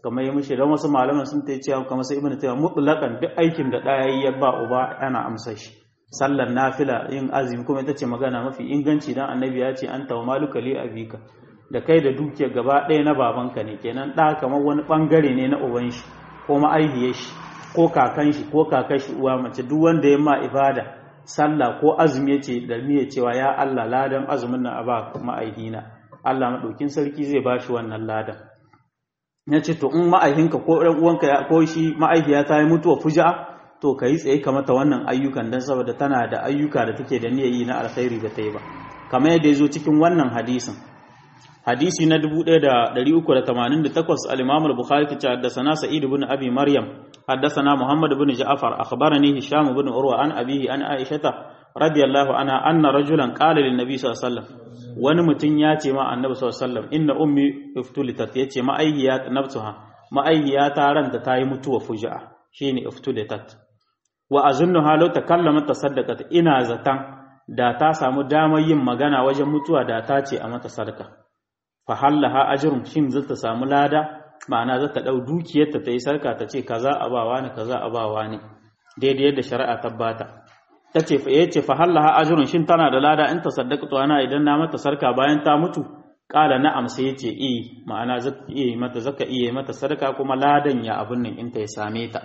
kamar ya mishi don wasu malaman sun ta cewa kamar sai ibnu taymiya mutlaqan duk aikin da ɗaya ya ba uba ana amsa shi sallar nafila yin azumi kuma ita ce magana mafi inganci dan annabi ya ce anta wa maluka li abika da kai da dukiyar gaba ɗaya na babanka ne kenan ɗa kamar wani ɓangare ne na uban shi ko ma'aihiyar shi ko kakan shi ko kakan shi uwa mace duk wanda ya ma ibada sallah ko azumi ya ce da niyyar cewa ya Allah ladan azumin nan a ba ma'aihina Allah maɗaukin sarki zai ba shi wannan ladan ya ce to in ma'aihinka ko ɗan uwanka ko shi ma'aihiya ta yi mutuwa fuja to ka yi tsaye ka mata wannan ayyukan don saboda tana da ayyuka da take da niyyar yi na alkhairi da ta yi ba kamar yadda ya zo cikin wannan hadisin hadisi na 1388 al-Imam al-Bukhari ta haddathana Sa'id ibn Abi Maryam haddathana Muhammad ibn Ja'far akhbarani Hisham ibn Urwa an abihi an Aisha radiyallahu anha anna rajulan qala lin nabi sallallahu alaihi wasallam wani mutum ya ce ma annabi sallallahu alaihi wasallam inna ummi iftulitat yace ma'aihiyat nafsuha ma'aihiyata ranta ta yi mutuwa fuja'a shine iftulitat wa azunnuha law takallamat tasaddaqat ina zatan da ta samu damar yin magana wajen mutuwa da ta ce a mata sadaka fa hallaha ajrun shin za ta samu lada ma'ana za ta dau dukiyarta ta yi sarka ta ce kaza abawa ne kaza abawa ne daidai yadda shari'a ta bata tace fa yace fa hallaha ajrun shin tana da lada in ta saddaqtu ana idan na mata sarka bayan ta mutu kala na'am sai yace eh ma'ana zaka iya mata zaka iya mata sadaka kuma ladan ya abun nan in ta ya same ta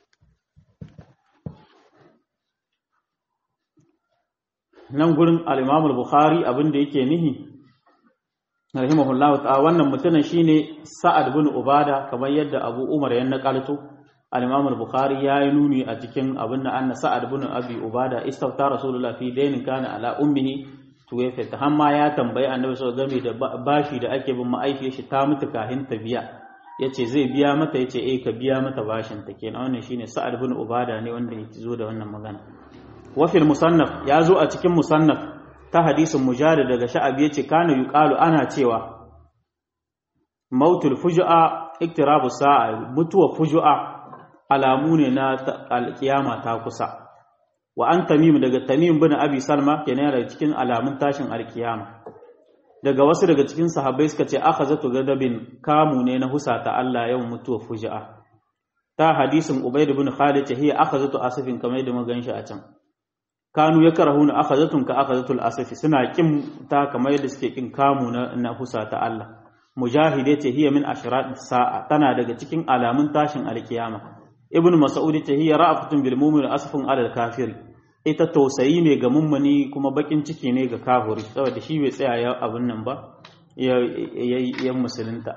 nan gurin al-Imam al-Bukhari abin da yake nihi rahimahullah ta'ala wannan mutumin shine Sa'ad bin Ubada kamar yadda Abu Umar ya nakalto al-Imam al-Bukhari ya yi nuni a cikin abin da anna Sa'ad bin Abi Ubada istafta Rasulullah fi dainin kana ala ummihi tuwafa ta hamma ya tambayi Annabi sallallahu alaihi game da bashi da ake bin ma'aifiyar shi ta mutu kahin ta biya yace zai biya mata yace eh ka biya mata bashin ta kenan wannan shine Sa'ad bin Ubada ne wanda ya zo da wannan magana wafil musannaf ya zo a cikin musannaf ta hadisin mujahid daga sha'abi yace kana yuqalu ana cewa mautul fujua iktirabu sa'a mutuwa fujua alamu ne na alkiyama ta kusa wa an tamim daga tamim bin abi salma kenan daga cikin alamun tashin alkiyama daga wasu daga cikin sahabbai suka ce akhazatu gadabin kamu ne na husata Allah yau mutuwa fujua ta hadisin ubayd bin khalid hiya akhazatu asifin kamar yadda muka ganshi a can kanu ya karahuna akhazatun ka akhazatul asafi suna kin ta kamar yadda suke kin kamu na na husa ta Allah mujahide ce hiya min ashrat sa'a tana daga cikin alamun tashin alkiyama ibn mas'ud ce hiya ra'afatun bil mu'min asfun alal kafir ita tausayi ne ga mummuni kuma bakin ciki ne ga kafiri saboda shi bai tsaya ya abun nan ba ya ya musulunta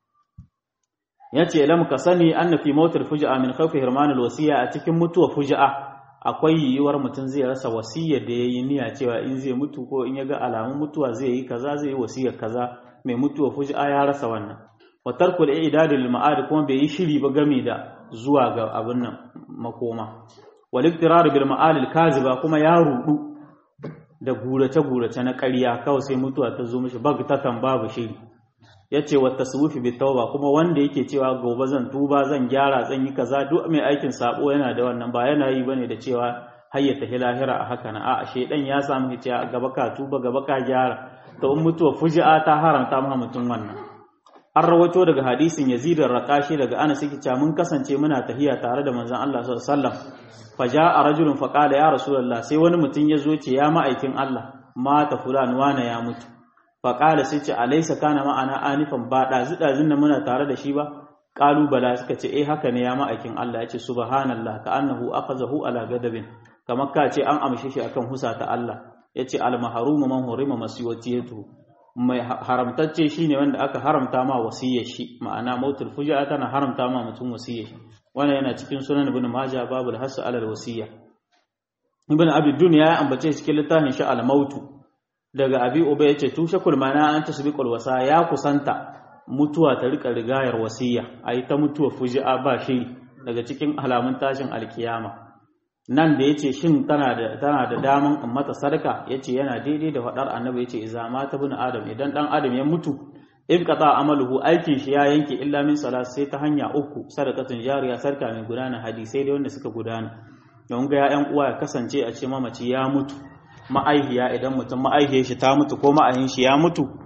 yace lam ka sani anna fi mautil fujaa min khawfi hirmanil wasiya a cikin mutuwa fujaa akwai yiwuwar mutum zai rasa wasiyar da ya yi niyya cewa in zai mutu ko in ya ga alamun mutuwa zai yi kaza zai yi wasiyar kaza mai mutuwa fuji'a ya rasa wannan wa tarkul i'dadu lil ma'ad kuma bai yi shiri ba game da zuwa ga abin nan makoma wal iktirar bil ma'al al kaziba kuma ya rudu da gurace gurace na ƙarya kawai sai mutuwa ta zo mishi bagtatan babu shiri yace wa tasawufi bi tauba kuma wanda yake cewa gobe zan tuba zan gyara zan yi kaza duk mai aikin sabo yana da wannan ba yana yi bane da cewa hayyata hilahira a haka na a shedan ya samu hiciya gaba ka tuba gaba ka gyara to in mutuwa fuji'a ta haramta ma mutum wannan an rawaito daga hadisin Yazid ar-Raqashi daga Anas yake cewa mun kasance muna tahiya tare da manzon Allah sallallahu alaihi wasallam faja'a rajulun faqala ya rasulullah sai wani mutum ya zo ce ya ma'aikin Allah mata fulan wana ya mutu faƙala sai ce alaisa kana ma'ana anifan ba ɗazu ɗazun da muna tare da shi ba ƙalubala suka ce eh haka ne ya ma'aikin Allah ya ce subhanallah ka annahu akhazahu ala gadabin kamar ka ce an amshe shi akan husa ta Allah ya ce al mahrumu man hurima masiyatiyatu mai haramtacce shine wanda aka haramta ma wasiyar shi ma'ana mautul fujaa tana haramta ma mutum wasiyar shi wannan yana cikin sunan ibn majah babul hasu ala wasiyya ibn abi dunya ya ambace cikin littafin shi al mautu daga abi uba yace tushe kulmana an tasbiqul wasa ya kusanta mutuwa ta rika rigayar wasiya ayi ta mutuwa fuji'a ba shi daga cikin alamun tashin alkiyama nan da yace shin tana da tana da daman in mata sadaka yace yana daidai da fadar annabi yace idza mata bin adam idan dan adam ya mutu in qata amaluhu aikin shi ya yanke illa min salat sai ta hanya uku sadakatun jariya sarka mai gudana hadisai da wanda suka gudana don ga ya'yan uwa ya kasance a ce mamaci ya mutu ma'aihiya idan mutum ma'aihiyar shi ta mutu ko ma'aihin shi ya mutu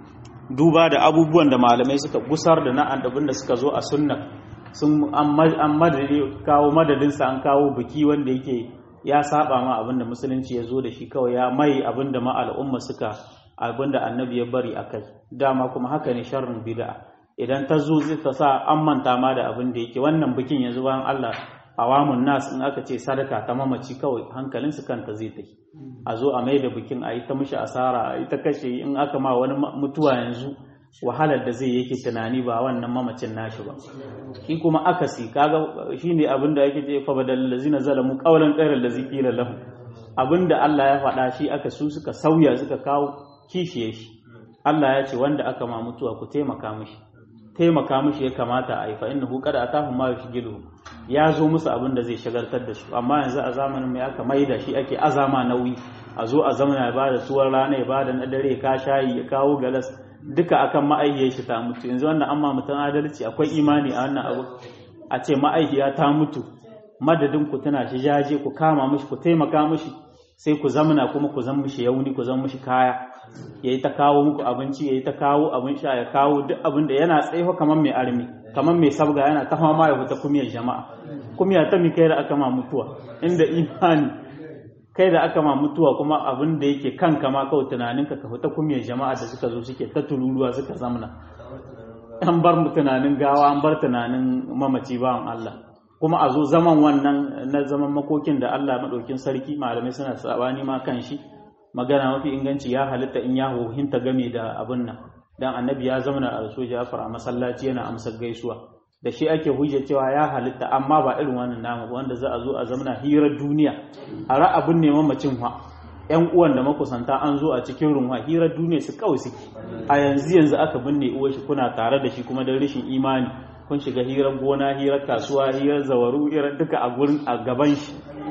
duba da abubuwan da malamai suka gusar da na abin da suka zo a sunna sun an madadi kawo madadinsa an kawo biki wanda yake ya saba ma abin da musulunci ya zo da shi kawai ya mai abin da ma al'umma suka abin da annabi ya bari a kai dama kuma haka ne sharrin bid'a idan ta zo zai ta sa an manta ma da abin da yake wannan bikin yanzu bayan Allah awamun nas in aka ce sadaka ta mamaci kawai hankalin su kanta zai tafi a zo a mai da bikin a yi ta mishi asara a yi ta kashe in aka ma wani mutuwa yanzu wahalar da zai yake tunani ba wannan mamacin nashi ba shi kuma akasi kaga shine abin da yake ce fa badal lazina zalamu qawlan ghayra allazi qila lahum abinda Allah ya faɗa shi aka su suka sauya suka kawo kishiye shi Allah ya ce wanda aka ma mutuwa ku taimaka mishi taimaka mishi ya kamata a yi fa innahu qad atahu ma yushgilu ya zo musu abin da zai shagaltar da su amma yanzu a zamanin mai aka maida shi ake azama nauyi a zo a zamana ya bada tuwar rana ya bada na dare ka shayi ya kawo galas duka akan ma'aihiyar shi ta mutu yanzu wannan amma mutum adalci akwai imani a wannan abu a ce ma'aihiya ta mutu madadin ku tana shi jaje ku kama mishi ku taimaka mishi sai ku zamana kuma ku zan mishi yauni ku zan mishi kaya yayi ta kawo muku abinci yayi ta kawo abin sha ya kawo duk abin da yana tsaye kamar mai armi kamar mai sabga yana ta fama ya fita kumiyar jama'a kumiya ta mi kai da aka ma mutuwa inda imani kai da aka ma mutuwa kuma abin da yake kan kama kawai tunaninka ka fita kumiyar jama'a da suka zo suke ta tururuwa suka zamna an bar mu tunanin gawa an bar tunanin mamaci bawan Allah kuma a zo zaman wannan na zaman makokin da Allah madaukin sarki malamai suna sabani ma kan shi magana mafi inganci ya halitta in ya hohinta game da abin nan dan annabi ya zama a rasu Ja'far a masallaci yana amsar gaisuwa da shi ake hujja cewa ya halitta amma ba irin wannan namu wanda za a zo a zamana hirar duniya a ra'abin neman macin fa yan uwan da makusanta an zo a cikin runwa hirar duniya su kawai suke a yanzu yanzu aka binne uwar shi kuna tare da shi kuma don rashin imani kun shiga hirar gona hirar kasuwa hirar zawaru hirar duka a gurin a gaban shi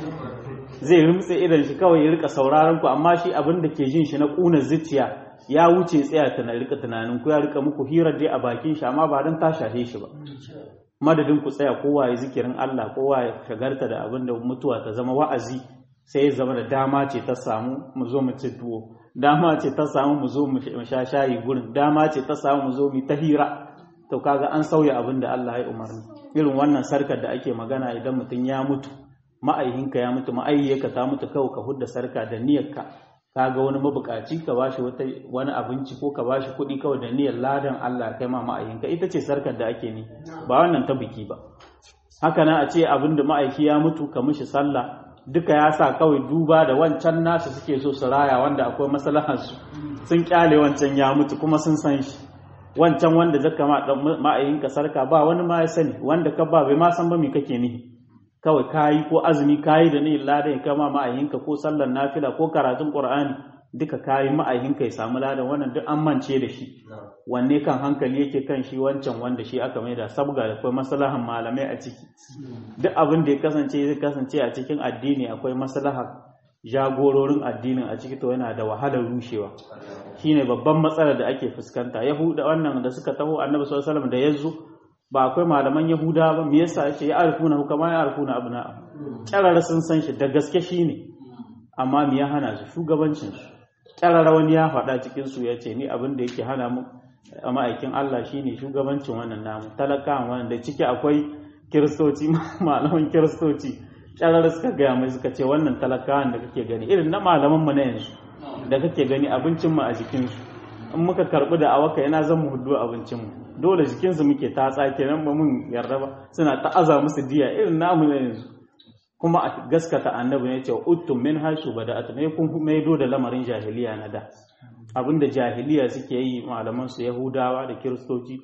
zai rumtse idan shi kawai ya rika sauraron ku amma shi abin da ke jin shi na kuna zuciya ya wuce tsaya ta rika tunanin ku ya rika muku hirar dai a bakin shi amma ba don ta shafe shi ba madadin ku tsaya kowa ya zikirin Allah kowa ya shagarta da abin da mutuwa ta zama wa'azi sai ya zama da dama ce ta samu mu zo mu ci tuwo dama ce ta samu mu zo mu sha shayi gurin dama ce ta samu mu zo mu ta hira to kaga an sauya abin da Allah ya umarni irin wannan sarkar da ake magana idan mutum ya mutu ma'aihinka ya mutu ma'aihiyarka ta mutu kawai ka hudda sarka da niyyarka ka ga wani mabukaci ka bashi wata wani abinci ko ka bashi kuɗi kawai da niyyar ladan Allah kai ma ma'aikinka ita ce sarkar da ake ni ba wannan ta biki ba haka nan a ce abin da ma'aiki ya mutu ka mishi sallah duka ya sa kawai duba da wancan nasu suke so su raya wanda akwai maslahar su sun kyale wancan ya mutu kuma sun san shi wancan wanda zaka ma ma'aikinka sarka ba wani ma ya sani wanda ka ba bai ma san ba me kake nihi kawai kayi ko azumi kayi da niyyar ladan kama ma'ayinka ko sallar nafila ko karatun qur'ani duka kayi ma'ayinka ya samu ladan wannan duk an mance da shi wanne kan hankali yake kan shi wancan wanda shi aka mai da sabga da akwai maslahan malamai a ciki duk abin da ya kasance zai kasance a cikin addini akwai maslahar jagororin addinin a ciki to yana da wahalar rushewa shine babban matsalar da ake fuskanta yahuda wannan da suka taho annabi sallallahu alaihi wasallam da yazo ba akwai malaman yahuda ba me yasa yace ya arfuna hukama ya arfuna abna kyarara sun san shi da gaske shine amma me ya hana su shugabancin su kyarara wani ya faɗa cikin su yace ni abin da yake hana mu a ma'aikin Allah shine shugabancin wannan namu talakawan wannan da ciki akwai kiristoci malaman kiristoci kyarara suka gaya mai suka ce wannan talakawan da kake gani irin na malaman mu na yanzu da kake gani abincin mu a jikin su in muka karbi da awaka yana zan mu hudu abincin mu dole jikinsu muke ta tsake nan ba mun yarda ba suna ta'aza musu diya irin namu na yanzu kuma a gaskata annabi ne cewa uttum min hashu bada'at ne kun maido da lamarin jahiliya na da abinda jahiliya suke yi malaman su yahudawa da kiristoci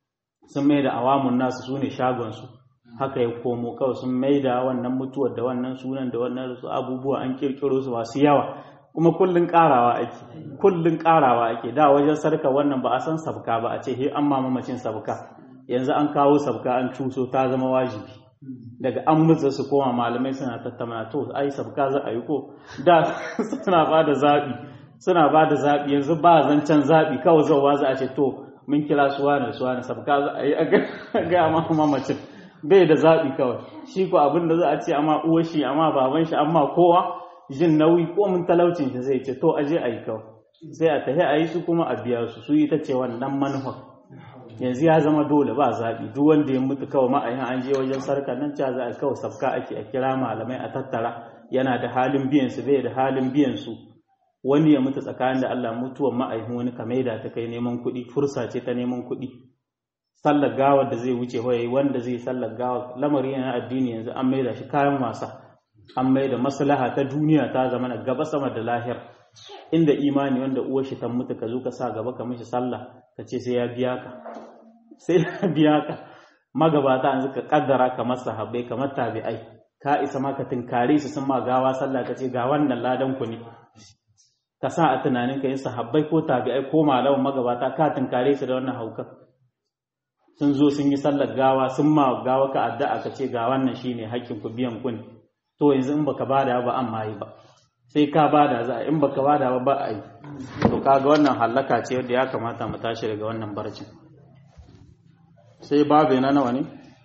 sun mai da awamun nasu sune shagon su haka ya komo kawai sun mai da wannan mutuwar da wannan sunan da wannan su abubuwa an kirkiro su masu yawa kuma kullun karawa ake kullun karawa ake da wajen sarka wannan ba a san sabka ba a ce he an mamacin sabka yanzu an kawo sabka an cuso ta zama wajibi daga an mutsa su koma malamai suna tattauna to ai sabka za a yi ko da suna ba da zaɓi suna ba da zaɓi yanzu ba zancen zaɓi kawai zauwa za a ce to mun kira suwa da suwa da sabka za a yi a ga mamacin bai da zaɓi kawai shi ko abin da za a ce amma uwar shi amma baban shi amma kowa jin nauyi ko mun talaucin shi zai ce to aje a yi kawai sai a tafi a yi su kuma a biya su su yi ta ce wannan manufa yanzu ya zama dole ba zaɓi duk wanda ya mutu kawai ma'ayin an je wajen sarka nan ca za a kawai safka ake a kira malamai a tattara yana da halin biyan su bai da halin biyan su wani ya mutu tsakanin da Allah mutuwan ma'aihin wani kamaida ta kai neman kuɗi fursa ce ta neman kuɗi sallar gawa da zai wuce hoyayi wanda zai sallar gawa lamari na addini yanzu an maida shi kayan wasa an maida maslaha ta duniya ta zama na gaba sama da lahir inda imani wanda uwar shi ta mutu ka zo ka sa gaba ka mishi sallah ka ce sai ya biya ka sai ya biya ka magabata an ka kaddara kamar sahabbai kamar tabi'ai ka isa ma ka tinkare su sun ma gawa sallah ka ce ga wannan ladan ku ne ka sa a tunanin ka yin sahabbai ko tabi'ai ko malaman magabata ka tinkare su da wannan haukan sun zo sun yi sallar gawa sun ma gawa ka addu'a ka ce ga wannan shine hakkin ku biyan kun to yanzu in baka bada ba an mai ba sai ka bada za in baka bada ba ba a yi to kaga wannan hallaka ce yadda ya kamata mu tashi daga wannan barcin sai babu na nawa ne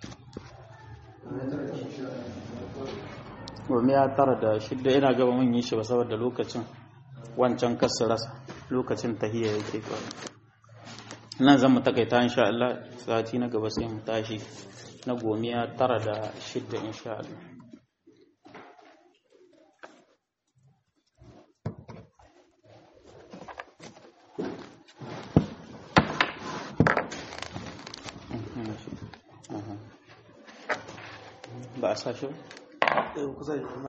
Gomi ya tara da shidda ina gaba mun yi shi ba saboda lokacin wancan kasu rasa lokacin tahiyya yake kawai nan zan mu takaita insha Allah sati na gaba sai mu tashi na gomiya tara da shidda insha Allah ba a sa shi ba?